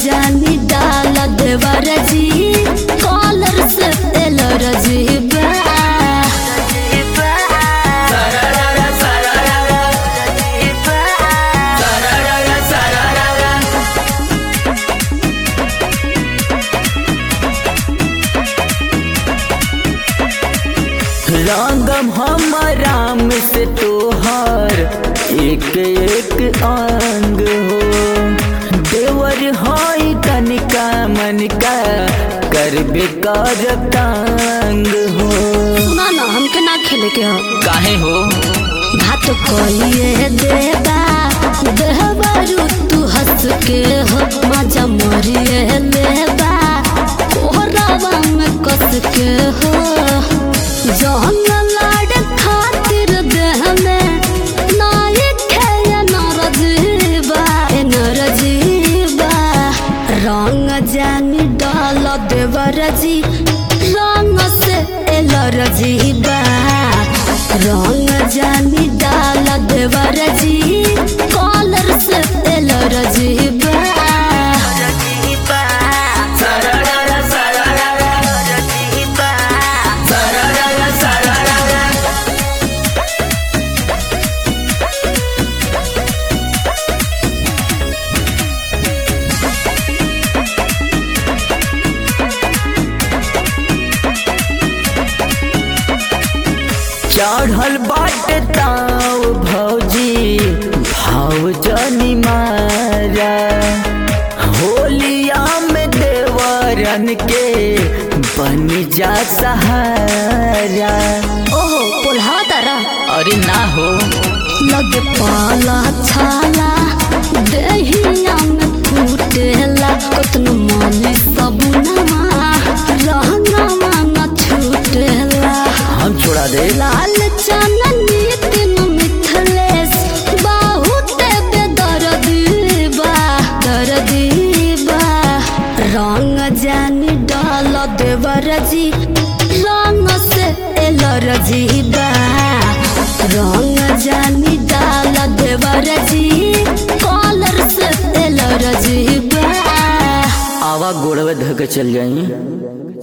जानी डाल देवर जी कॉलर से एलर जी बा रंगम हम राम से तोहर एक एक अंग हो देवर हई कनिका मनिका करबे कर तंग हो सुना ना हमके ना खेले के हो काहे हो भात कहिए देबा देहबारू तू हंस के हो मजा मरिए लेबा कोहरावा में कस के हो जहन लाड़ खातिर देह में नाई खेया नरजीबा ए नरजीबा रंग जानी डाल देवर जी रंग से एलर जीबा रंग जानी डाल देवर जी कॉलर से एलर जीबा चढ़ल बाट ताव भौजी भाव जनी मारा होलिया में देवरन के बन जा सहारा ओहो पोल्हा तारा अरे ना हो लगे पाला छाला देहिया में फूटेला कतनो माली सबुनमा रहनमा न छूटेला हम छोड़ा दे लाल चननी तीन मिथलेस बहुत बेदर्दी बा दर्दी बा रंग जानी डाल देवर जी रंग से एलर जी बा रंग जानी डाल देवर जी कॉलर से एलर जी बा आवा गोड़वे धके चल जाई